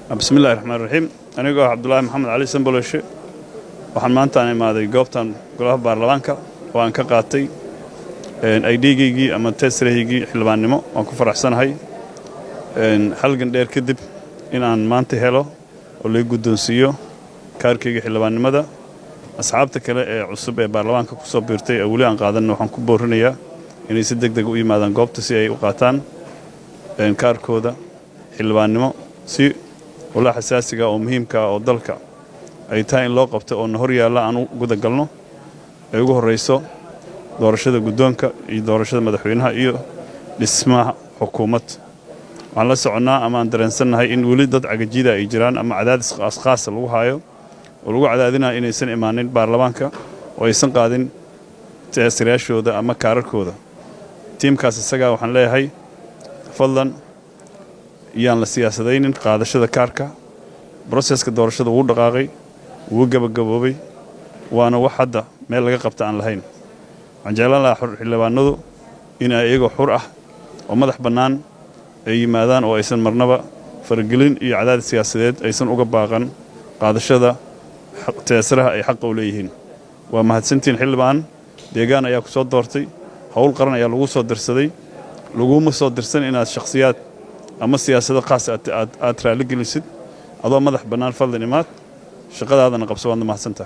bismillahi raxmaan raxiim anigoo ah cabdulaahi maxamed cali samboloshe waxaan maantaan imaaday goobtan golaha baarlamaanka oo aan ka qaatay aydhiigaygii ama teesrahaygii xildhibaannimo waan ku faraxsanahay halgan dheer kadib in aan maanta helo oo laga guddoonsiiyo kaarkayga xildhibaannimada asxaabta kale ee cusub ee baarlamaanka ku soo biirtay ee weli aan qaadanna waxaan ku boorinayaa inay si deg deg u yimaadaan goobta si ay u qaataan kaarkooda xildhibaannimo si walaa xasaasiga oo muhiimkaa oo dalka ay tahay in loo qabto oo na hor yaalla aan u gudagalno ay ugu horrayso doorashada guddoonka iyo doorashada madaxweynaha iyo dhismaha xukuumad waxaan la soconnaa ama aan dareensannahay in weli dad cagajida ay jiraan ama cadaadis askhaasa lagu haayo oo lagu cadaadinaya inaysan imaanin baarlamaanka oo aysan qaadin teesirayaashooda ama kaararkooda tiimkaas isagaa waxaan leeyahay fadlan iyaan la siyaasadaynin qaadashada kaarka broseska doorashada wuu dhaqaaqay wuu gebagaboobay waana wax hadda meel laga qabta aan lahayn waxaan jeclaan lahaa xildhibaanadu in ay iyagoo xur ah oo madax bannaan ay yimaadaan oo aysan marnaba faragelin iyo cadaadis siyaasadeed aysan uga baaqan qaadashada teesaraha ay xaqa u leeyihiin waa mahadsantiin xildhibaan deegaan ayaa ku soo doortay howl qaran ayaa lagu soo dirsaday laguma soo dirsan inaad shakhsiyaad ama siyaasado khaas aad raalli gelisid adoo madax bannaan fadlan imaad shaqadaadana qabso waadna mahadsantaha